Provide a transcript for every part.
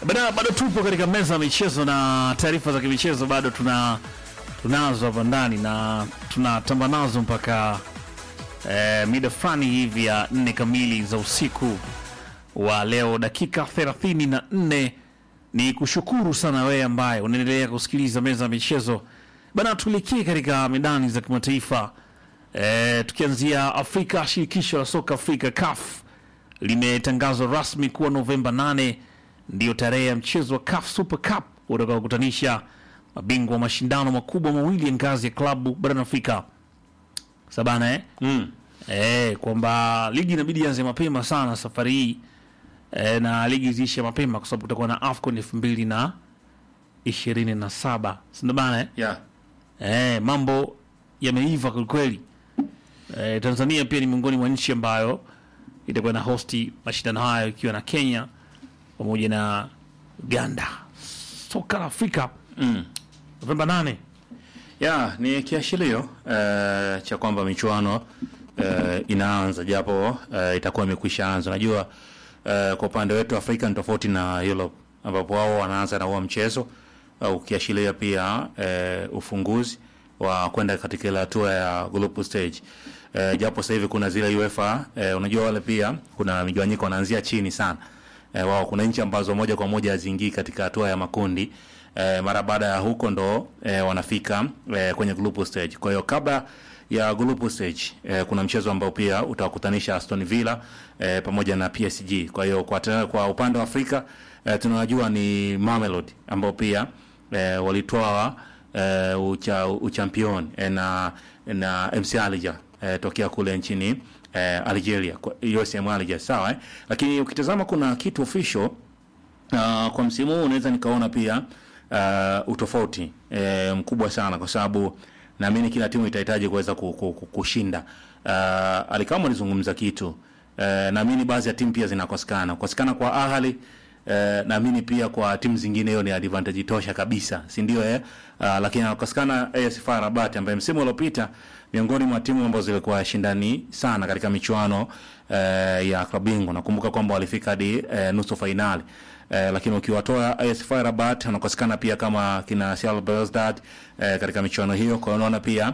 Bado, bado tupo katika meza ya michezo na taarifa za kimichezo bado tuna tunazo hapa ndani na tunatamba nazo mpaka eh, mida fulani hivi ya nne kamili za usiku wa leo, dakika 34. Ni kushukuru sana wewe ambaye unaendelea kusikiliza meza ya michezo bana. Tuelekee katika medani za kimataifa eh, tukianzia Afrika. Shirikisho la soka Afrika CAF limetangazwa rasmi kuwa Novemba 8 ndiyo tarehe ya mchezo wa CAF Super Cup utakaokutanisha mabingwa wa mashindano makubwa mawili ya ngazi ya klabu barani Afrika sabana eh? Mm. Eh, kwamba ligi inabidi ianze mapema sana safari hii eh, na ligi ziishe mapema kwa sababu kutakuwa na AFCON elfu mbili na ishirini na saba sindio bana eh? Yeah. Eh, mambo yameiva kwelikweli. Eh, Tanzania pia ni miongoni mwa nchi ambayo itakuwa na hosti mashindano hayo ikiwa na Kenya pamoja na Uganda. Soka la Afrika Mm. Novemba 8. Ya, ni kiashirio eh, cha kwamba michuano eh, inaanza japo eh, itakuwa imekwisha anza. Unajua eh, kwa upande wetu Afrika ni tofauti na Europe ambapo wao wanaanza na huo mchezo uh, ukiashiria pia eh, ufunguzi wa kwenda katika ile hatua ya group stage. Eh, japo sasa hivi kuna zile UEFA eh, unajua wale pia kuna migawanyiko wanaanzia chini sana. Eh, wao kuna nchi ambazo moja kwa moja haziingii katika hatua ya makundi eh, mara baada ya huko ndo eh, wanafika eh, kwenye group stage. Kwa hiyo kabla ya group stage eh, kuna mchezo ambao pia utawakutanisha Aston Villa eh, pamoja na PSG. Kwa hiyo kwa, tena kwa upande wa Afrika eh, tunajua ni Mamelodi ambao pia eh, walitoa eh, ucha, uchampion eh, na na MC Alger eh, tokea kule nchini eh, Algeria kwa- USM Alger sawa eh? Lakini ukitazama kuna kitu official Uh, kwa msimu huu unaweza nikaona pia uh, utofauti eh, mkubwa sana kwa sababu naamini kila timu itahitaji kuweza ku- ku- ku- kushinda. Uh, Alikama alizungumza kitu uh, naamini baadhi ya timu pia zinakosekana. Kukosekana kwa Ahali uh, naamini pia kwa timu zingine hiyo ni advantage tosha kabisa, si ndio eh? Uh, lakini anakosekana AS FAR Rabat ambaye msimu uliopita miongoni mwa timu ambazo zilikuwa shindani sana katika michuano eh, ya klabu bingwa. Nakumbuka kwamba walifika hadi eh, nusu fainali eh, lakini ukiwatoa AS FAR Rabat wanakosekana pia kama kina CR Belouizdad eh, katika michuano hiyo. Kwa hiyo unaona pia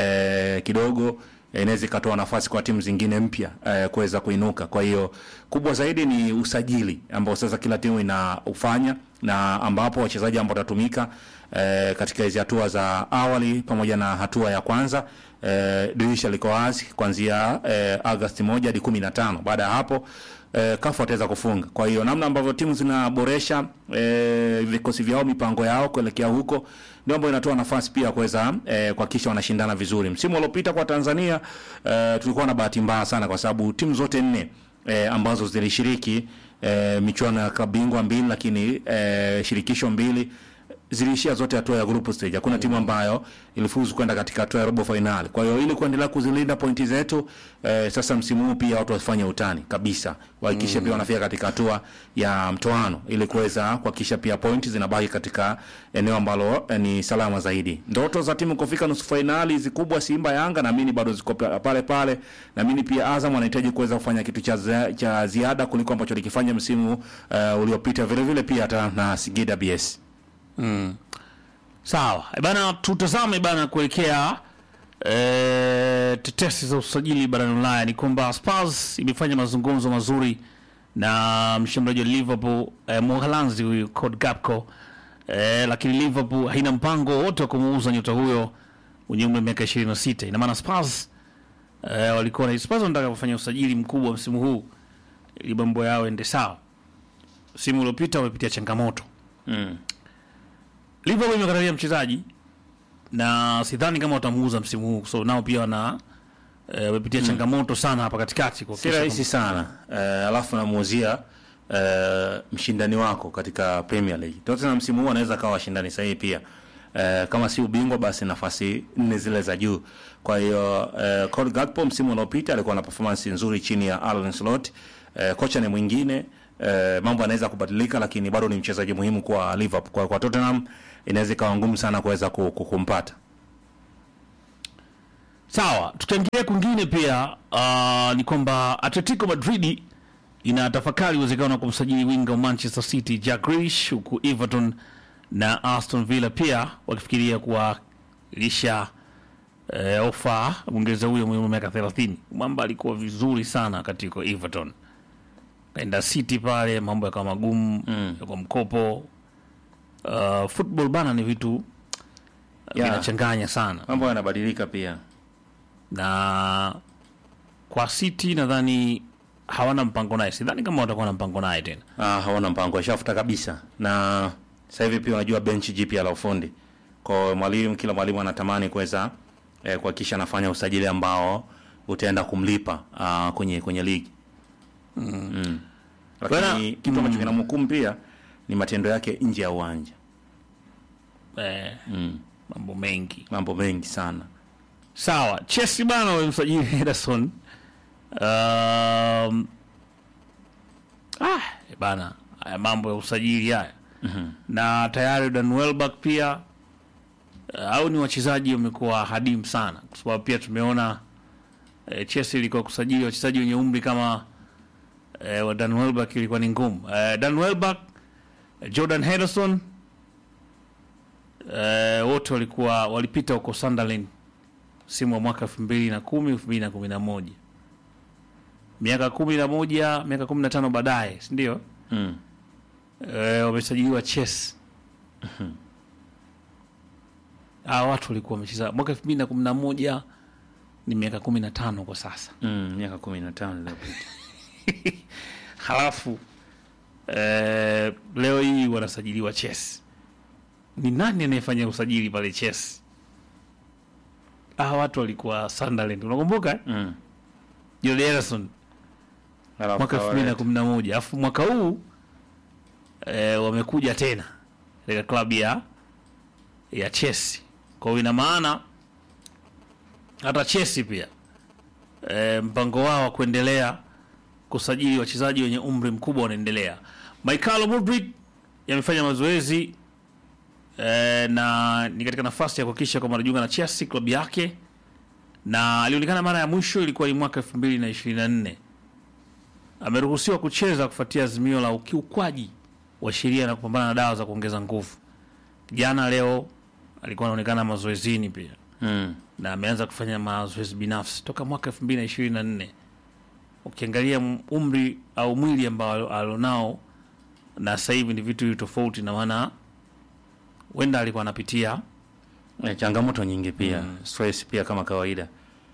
eh, kidogo eh, inaweza ikatoa nafasi kwa timu zingine mpya eh, kuweza kuinuka. Kwa hiyo kubwa zaidi ni usajili ambao sasa kila timu inaufanya na ambapo wachezaji ambao watatumika eh, katika hizi hatua za awali pamoja na hatua ya kwanza eh, dirisha liko wazi kuanzia eh, Agosti moja hadi kumi na tano. Baada ya hapo eh, kafu wataweza kufunga. Kwa hiyo namna ambavyo timu zinaboresha eh, vikosi vyao, mipango yao kuelekea huko ndio ambayo inatoa nafasi pia kuweza eh, kuhakikisha wanashindana vizuri. Msimu uliopita kwa Tanzania eh, tulikuwa na bahati mbaya sana kwa sababu timu zote nne eh, ambazo zilishiriki eh, michuano ya klabu bingwa mbili, lakini eh, shirikisho mbili ziliishia zote hatua ya group stage. Hakuna timu ambayo ilifuzu kwenda katika hatua ya robo finali. Kwa hiyo ili kuendelea kuzilinda pointi zetu eh, sasa msimu huu pia watu wafanye utani kabisa, wahakikishe pia wanafika katika hatua ya mtoano ili kuweza kuhakikisha pia pointi zinabaki katika eneo ambalo eh, ni salama zaidi. Ndoto za timu kufika nusu finali zikubwa, Simba, Yanga, naamini bado ziko pa- pale pale. Naamini pia Azam anahitaji kuweza kufanya kitu cha, za- cha ziada kuliko ambacho alikifanya msimu eh, uliopita, vile vile pia hata na Singida BS. Sawa. E bana tutazame bana kuelekea e, tetesi za usajili barani Ulaya ni kwamba Spurs imefanya mazungumzo mazuri na mshambuliaji wa Liverpool e, Mholanzi huyu Cody Gakpo e, lakini Liverpool haina mpango wote wa kumuuza nyota huyo mwenye umri wa miaka 26. Ina maana Spurs e, walikuwa na Spurs wanataka kufanya usajili mkubwa msimu huu ili mambo yao ende sawa. Msimu uliopita wamepitia changamoto Mm. Liverpool imekatalia mchezaji na sidhani kama watamuuza msimu huu, so nao pia wana eh, wamepitia changamoto sana hapa katikati kwa si rahisi sana eh, alafu namuuzia eh, mshindani wako katika Premier League. Tottenham msimu huu anaweza kawa washindani sahihi pia eh, kama si ubingwa basi nafasi nne zile za juu. Kwa hiyo eh, Cody Gakpo msimu uliopita alikuwa na performance nzuri chini ya Arne Slot. Eh, kocha ni mwingine eh, mambo yanaweza kubadilika, lakini bado ni mchezaji muhimu kwa Liverpool. Kwa, kwa Tottenham inaweza ikawa ngumu sana kuweza ku- ku- kumpata. Sawa, tukiangalia kwingine pia uh, ni kwamba Atletico Madrid inatafakari uwezekano wa kumsajili winga wa Manchester City Jack Grealish, huku Everton na Aston Villa pia wakifikiria kuwalisha eh, ofa Mwingereza huyo mwenye miaka 30. Mwamba alikuwa vizuri sana wakati yuko Everton, kaenda City pale mambo yakawa magumu Mm. kwa mkopo. Uh, football bana ni vitu Yeah. vinachanganya sana Mambo yanabadilika pia. na kwa City nadhani hawana mpango naye, sidhani kama watakuwa na mpango naye tena. Ah, hawana mpango, washafuta kabisa. Na sasa hivi pia unajua benchi jipya la ufundi. Kwa mwalimu, kila mwalimu anatamani kuweza eh, kuhakikisha anafanya usajili ambao utaenda kumlipa ah, kwenye kwenye ligi. Mm. Lakini Bwana, kitu ambacho kinamhukumu pia ni matendo yake nje ya uwanja. Eh, Mm. mambo mengi Mambo mengi sana. sawa. Chelsea bana wamemsajili Henderson. Um, ah, bana haya mambo ya usajili haya na tayari Dan Welbeck pia uh, au ni wachezaji wamekuwa hadimu sana, kwa sababu pia tumeona eh, Chelsea ilikuwa kusajili wachezaji wenye umri kama eh, wa Dan Welbeck ilikuwa ni ngumu. Eh, Dan Welbeck, Jordan Henderson eh, wote walikuwa walipita huko Sunderland msimu wa mwaka elfu mbili na kumi elfu mbili na kumi na moja miaka kumi na moja miaka kumi na tano baadaye si ndio? Mm. Eh, wamesajiliwa Chelsea. Ah, watu walikuwa wamecheza mwaka elfu mbili na kumi na moja ni miaka kumi na tano kwa sasa. Mm, miaka 15 iliyopita. Halafu eh, leo hii wanasajiliwa Chelsea. Ni nani anayefanya usajili pale Chelsea? Ah, watu walikuwa Sunderland, unakumbuka? Mm. Jordan Henderson Alafu mwaka elfu mbili na Kawaret. kumi na moja alafu mwaka huu eh, wamekuja tena katika klabu ya ya Chelsea. Kwa hiyo ina maana hata Chelsea pia eh, mpango wao wa kuendelea kusajili wachezaji wenye umri mkubwa unaendelea. Michael Mudrik yamefanya mazoezi eh, na ni katika nafasi ya kuhakikisha kwamba anajiunga na Chelsea klabu yake, na alionekana mara ya mwisho ilikuwa ni mwaka elfu mbili na ishirini na nne ameruhusiwa kucheza kufuatia azimio la ukiukwaji wa sheria na kupambana na dawa za kuongeza nguvu. Jana leo alikuwa anaonekana mazoezini pia Mm. na ameanza kufanya mazoezi binafsi toka mwaka elfu mbili na ishirini na nne. Ukiangalia m- umri au mwili ambao alionao na sasa hivi ni vitu tofauti, na maana huenda alikuwa anapitia Eh, changamoto nyingi pia stress pia kama kawaida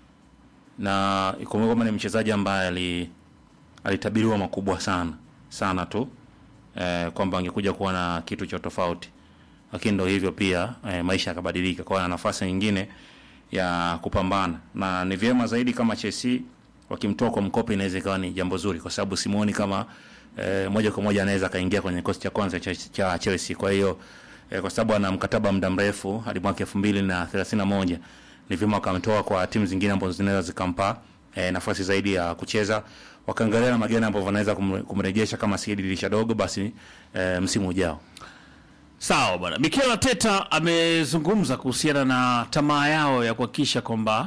na ikumbuka kwamba ni mchezaji ambaye ali alitabiriwa makubwa sana sana tu eh, kwamba angekuja kuwa na kitu cha tofauti lakini ndo hivyo pia eh, maisha yakabadilika kwa hiyo ana nafasi nyingine ya kupambana na ni vyema zaidi kama Chelsea wakimtoa kwa mkopo inaweza ikawa ni jambo zuri kwa sababu simuoni kama eh, moja kwa moja anaweza akaingia kwenye kikosi cha kwanza cha, cha Chelsea kwa hiyo eh, kwa sababu ana mkataba muda mrefu hadi mwaka elfu mbili na thelathini na moja ni vyema wakamtoa kwa timu zingine ambazo zinaweza zikampa eh, nafasi zaidi ya kucheza wakaangalia na mageni ambavyo wanaweza kumre- kumrejesha kama si dirisha dogo basi eh, msimu ujao Sawa bwana. Mikel Arteta amezungumza kuhusiana na tamaa yao ya kuhakikisha kwamba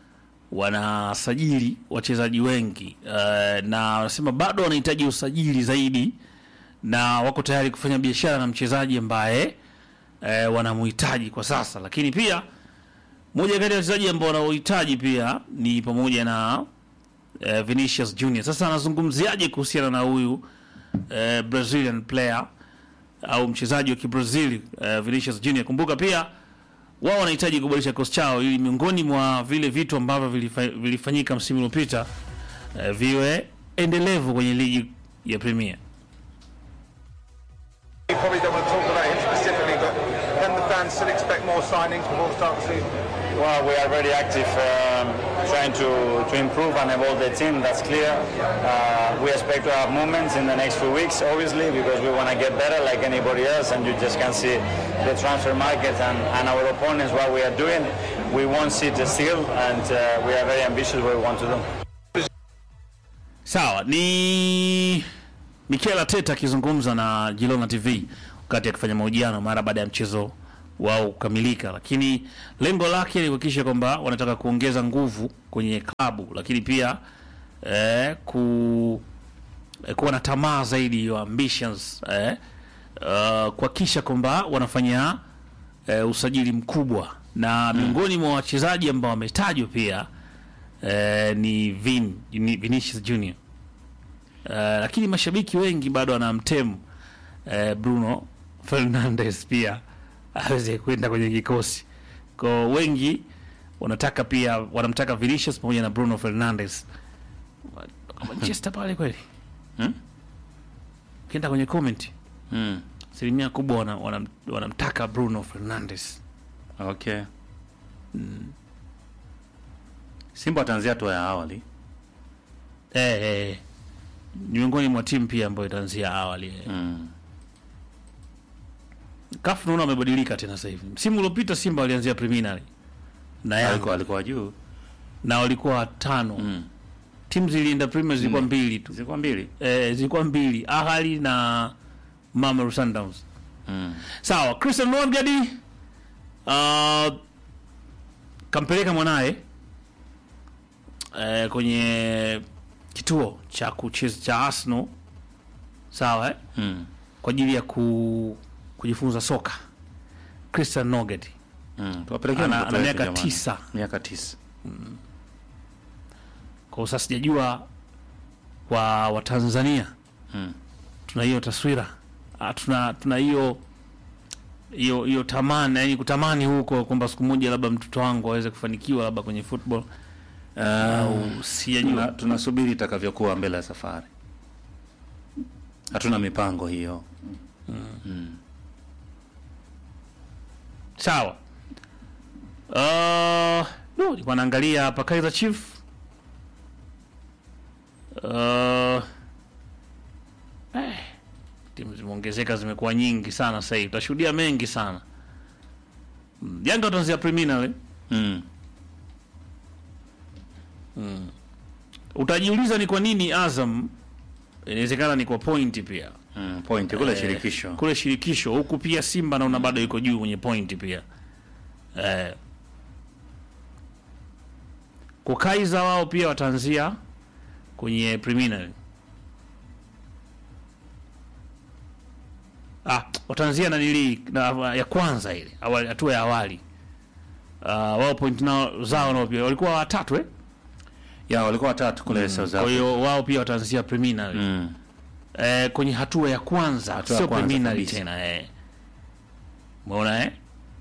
wanasajili wachezaji wengi uh, na wanasema bado wanahitaji usajili zaidi na wako tayari kufanya biashara na mchezaji ambaye uh, wanamhitaji kwa sasa, lakini pia moja kati ya wachezaji ambao wanaohitaji pia ni pamoja na uh, Vinicius Junior. Sasa anazungumziaje kuhusiana na huyu uh, Brazilian player au mchezaji wa Kibrazili uh, Vinicius Junior. Kumbuka pia wao wanahitaji kuboresha kikosi chao ili miongoni mwa vile vitu ambavyo vilifa, vilifanyika msimu uliopita uh, viwe endelevu kwenye ligi ya Premier. You probably don't want to talk about him specifically, but can the fans still expect more signings before the start of the season? Well, we are very active, um, trying to, to improve and evolve the team. That's clear. Uh, we expect to have movements in the next few weeks, obviously, because we want to get better like anybody else, and you just can see the transfer market and, and our opponents what we are doing. We won't sit still, and uh, we are very ambitious what we want to do. Sawa, ni Mikel Arteta akizungumza na Girona TV wakati akifanya mahojiano mara baada ya mchezo wao kukamilika, lakini lengo lake ni kuhakikisha kwamba wanataka kuongeza nguvu kwenye klabu, lakini pia eh, eh, kuwa na tamaa zaidi hiyo ambitions eh, uh, kuhakikisha kwamba wanafanya eh, usajili mkubwa na miongoni mwa wachezaji ambao wametajwa pia eh, ni Vin, ni Vinicius Junior uh, lakini mashabiki wengi bado wanamtemu eh, Bruno Fernandes pia aweze kwenda kwenye kikosi kwa wengi wanataka pia wanamtaka Vinicius pamoja na Bruno Fernandes Manchester pale kweli Hmm? ukienda kwenye comment Mm. asilimia kubwa wana- wanam- wanamtaka Bruno Fernandes Okay. Simba wataanzia hatua ya awali. eh, eh, ni miongoni mwa timu pia ambayo itaanzia awali eh. Mm. CAF naona wamebadilika tena sasa hivi. Msimu uliopita Simba walianzia preliminary na Yanga Alikuwa alikuwa juu. na walikuwa watano. Mm. Timu zilienda premier zilikuwa Nne. mbili tu. Zilikuwa mbili. Eh, zilikuwa mbili, Ahali na Mamelodi Sundowns. Mm. Sawa, Christian Nongadi uh, kampeleka mwanaye eh, kwenye kituo cha kucheza cha Arsenal sawa eh? Mm. kwa ajili ya ku, kujifunza soka. Christian Nongadi Mm. Tuwapelekea Ana- mtoto ana wetu miaka jamani. tisa. Miaka tisa. kwa sasa sijajua kwa Watanzania Mm. tuna hiyo taswira Ah, tuna tuna hiyo hiyo hiyo tamani yani kutamani huko kwamba siku moja labda mtoto wangu aweze kufanikiwa labda kwenye football au Tuna- sijajua tunasubiri itakavyokuwa mbele ya safari. Hatuna mipango hiyo. sawa uh, no, nilikuwa naangalia hapa Kaizer Chief uh, eh, timu zimeongezeka zimekuwa nyingi sana sasa hivi tutashuhudia mengi sana Mm, Yanga wataanzia preliminary Mm. utajiuliza ni kwa nini Azam inawezekana ni kwa pointi pia Mm. Point kule Eh, shirikisho. kule shirikisho huku pia Simba naona bado yuko juu kwenye pointi pia eh. Kwa Kaizer wao pia wataanzia kwenye preliminary ah, wataanzia na nili na ya kwanza ile awali, hatua ya awali uh, wao point nao zao nao pia walikuwa watatu eh? Ya walikuwa watatu kule South Kwa Africa. hiyo wao pia wataanzia preliminary Mm. eh, kwenye hatua ya kwanza Hatua ya sio kwanza preliminary kabisa. tena eh. Umeona eh?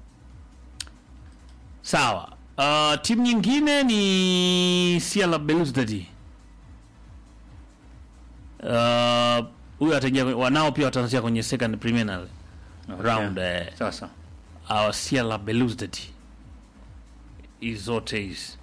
Sawa. Uh, timu nyingine ni CR Belouizdad. Uh, huyo ataingia kwenye- wanao pia wataanzia kwenye second preliminary Okay. round eh, Sasa. au CR Belouizdad. Hizi zote hizi.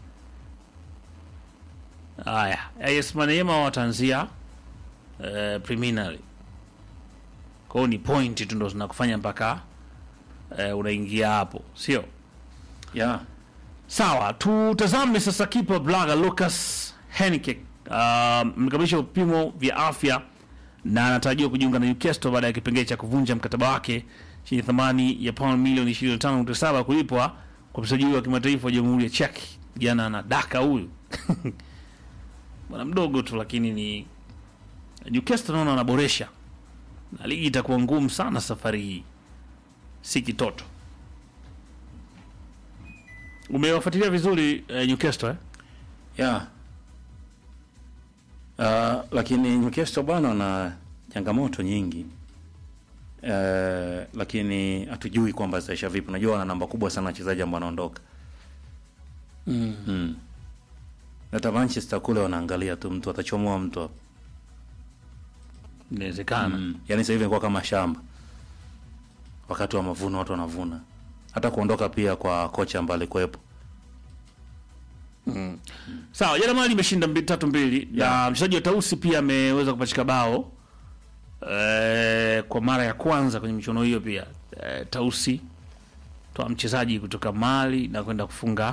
Haya, AS Maniema wataanzia eh, preliminary. Kwa hiyo ni point tu ndo zinakufanya mpaka eh, unaingia hapo, sio? Ya. Sawa, tutazame sasa kipa Blaga Lucas Henrique uh, mkamilisha vipimo vya afya na anatarajiwa kujiunga na Newcastle baada ya kipengele cha kuvunja mkataba wake chenye thamani ya pauni milioni 25.7 kulipwa kwa mchezaji huyo wa kimataifa wa Jamhuri ya Czech. Jana anadaka huyu bwana mdogo tu, lakini ni Newcastle naona wanaboresha na ligi itakuwa ngumu sana safari hii, si kitoto. Umewafuatilia vizuri eh, Newcastle eh? Ya. Uh, lakini Newcastle bwana wana changamoto nyingi. Uh, lakini hatujui kwamba zitaisha vipi. Unajua wana namba kubwa sana wachezaji ambao wanaondoka. Mm. Mm. Hata Manchester kule wanaangalia tu mtu atachomoa mtu hapo. Inawezekana. Mm. Yaani sasa hivi inakuwa kama shamba. Wakati wa mavuno watu wanavuna. Hata kuondoka pia kwa kocha ambaye alikuwepo. Sawa, jana Mali imeshinda mbi- tatu mbili Yeah. na mchezaji wa Tausi pia ameweza kupachika bao eh, kwa mara ya kwanza kwenye michuano hiyo pia eh, Tausi toa mchezaji kutoka Mali na kwenda kufunga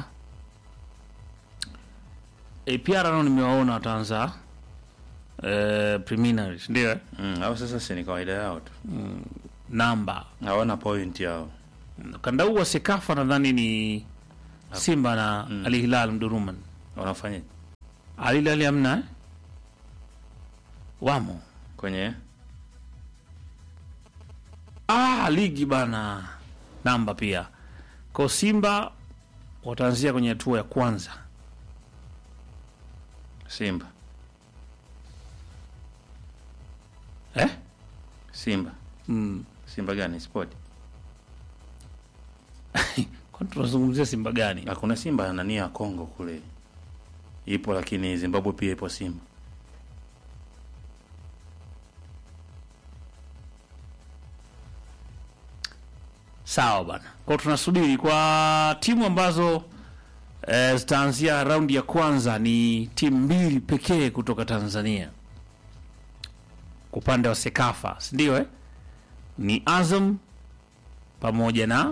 APR nao nimewaona wataanza eh, preliminaries ndio eh? Mm. Hao sasa si ni kawaida yao tu. namba Hawana point yao. kanda huu wa Sekafa nadhani ni Simba na Al Hilal Mduruman. Wanafanya Al Hilal hamna eh? wamo kwenye ah, ligi bana namba pia kwa Simba wataanzia kwenye hatua ya kwanza Simba eh? Simba mm. Simba gani sport? kwani tunazungumzia Simba gani? Na kuna Simba nani ya Kongo kule ipo, lakini Zimbabwe pia ipo Simba. Sawa bana, kwa tunasubiri kwa timu ambazo eh, zitaanzia raundi ya kwanza ni timu mbili pekee kutoka Tanzania kwa upande wa Sekafa, si ndio eh? Ni Azam pamoja na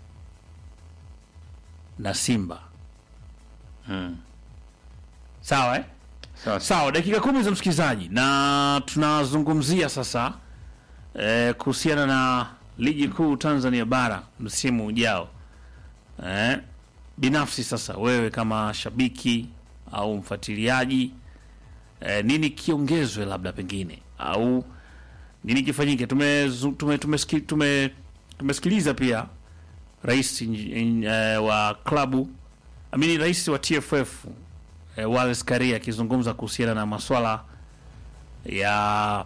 na Simba. Hmm. Sawa eh? Sawa sawa. Sawa, dakika kumi za msikilizaji, na tunazungumzia sasa eh, kuhusiana na ligi kuu Tanzania bara msimu ujao. Eh, binafsi sasa, wewe kama shabiki au mfuatiliaji eh, nini kiongezwe labda pengine au nini kifanyike? Tumezu- tume, tumeski- tume, tumesikiliza pia rais in- eh, wa klabu amini rais wa TFF eh, Wallace Karia akizungumza kuhusiana na maswala ya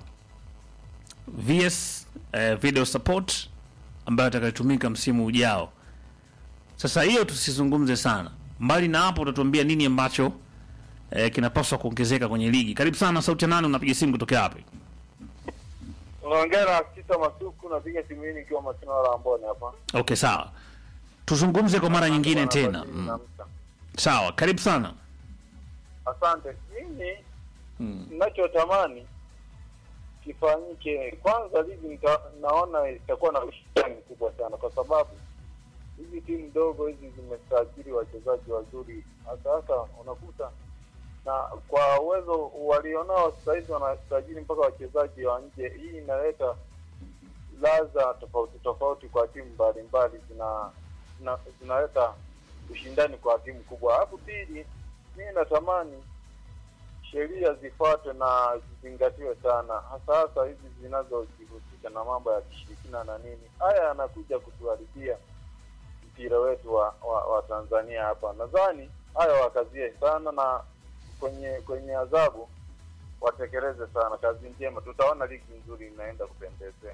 VS eh, video support ambayo atakayotumika msimu ujao. Sasa hiyo tusizungumze sana, mbali na hapo utatuambia nini ambacho eh, kinapaswa kuongezeka kwenye ligi. Karibu sana Sauti ya Nane, unapiga simu kutokea wapi? Unaongea na Kisa Masuku, napiga simu hii nikiwa Masina la Amboni hapa. Okay, sawa, tuzungumze kwa mara nyingine tena. Mm. Sawa, karibu sana. Asante. Mimi ninachotamani kifanyike, kwanza ligi nita, naona itakuwa na ushindani mkubwa sana, kwa sababu hizi timu ndogo hizi zimesajili wachezaji wazuri, hasa hasa unakuta na kwa uwezo walionao sasa hivi wanasajili mpaka wachezaji wa nje. Hii inaleta ladha tofauti tofauti kwa timu mbalimbali, zina, zina zinaleta ushindani kwa timu kubwa. Alafu pili, mimi natamani sheria zifuatwe na zizingatiwe sana, hasa hasa hizi zinazojihusisha na mambo ya kishirikina na nini. Haya yanakuja kutuharibia mpira wetu wa, wa, wa Tanzania hapa. Nadhani haya wakazie sana na kwenye kwenye adhabu watekeleze sana. Kazi njema, tutaona ligi nzuri inaenda kupendezea.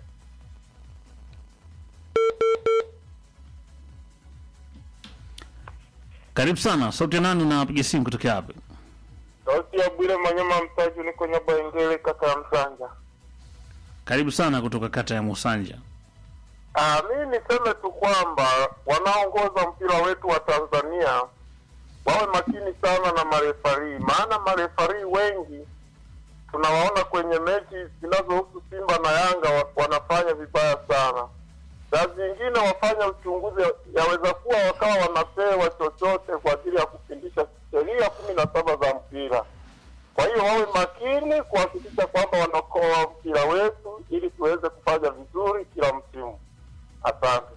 Karibu sana Sauti ya Nane, unapiga simu kutokea wapi? Sauti ya Bwire Manyama Mtaju, niko Nyabaingele, kata ya Msanja. Karibu sana kutoka kata ya Musanja. Ah, mimi niseme tu kwamba wanaongoza mpira wetu wa Tanzania wawe makini sana na marefarii, maana marefarii wengi tunawaona kwenye mechi zinazohusu Simba na Yanga wa- wanafanya vibaya sana. Saa zingine wafanya uchunguzi, yaweza kuwa wakawa wanapewa chochote kwa ajili ya kupindisha sheria kumi na saba za mpira. Kwa hiyo wawe makini kuhakikisha kwamba wanakoa mpira wetu ili tuweze kufanya vizuri kila msimu. Asante.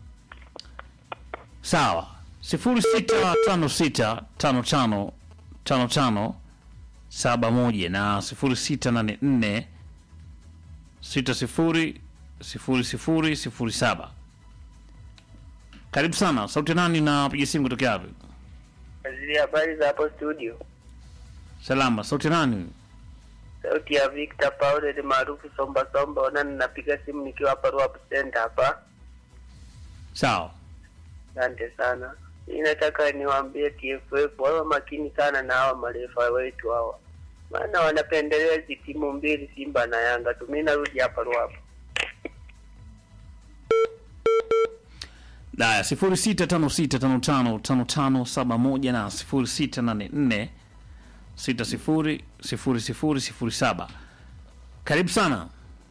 Sawa, sifuri sita tano sita tano tano tano tano saba moja na sifuri sita nane nne sita sifuri sifuri sifuri sifuri saba. Karibu sana sauti ya nani na piga simu kutokea wapi? Zile habari za hapo studio, Salama, sauti ya nani? sauti ya Victor Paul ni maarufu Somba Somba. Ona, ninapiga simu nikiwa hapa Ruapu Center hapa. Sawa, Asante sana. Mimi nataka niwaambie TFF wawe makini sana na hawa marefa wetu hawa, maana wanapendelea hizi timu mbili, Simba na Yanga tu. Mimi narudi hapa Ruapu. daya sifuri sita tano sita tano tano tano tano saba moja na sifuri sita nane nne sita sifuri sifuri sifuri sifuri saba. Karibu sana,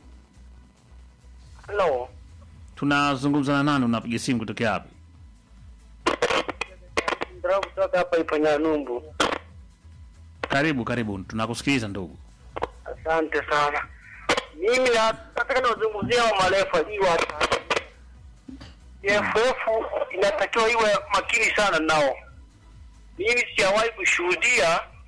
Hello. tunazungumza na nani? Unapiga simu kutokea wapi? Ndio kutoka hapa Iponyanumbu. Karibu, karibu, tunakusikiliza ndugu. Asante sana. Mimi na- nataka niwazungumzia wa marefa hii wa TFF inatakiwa iwe makini sana nao. Mimi sijawahi kushuhudia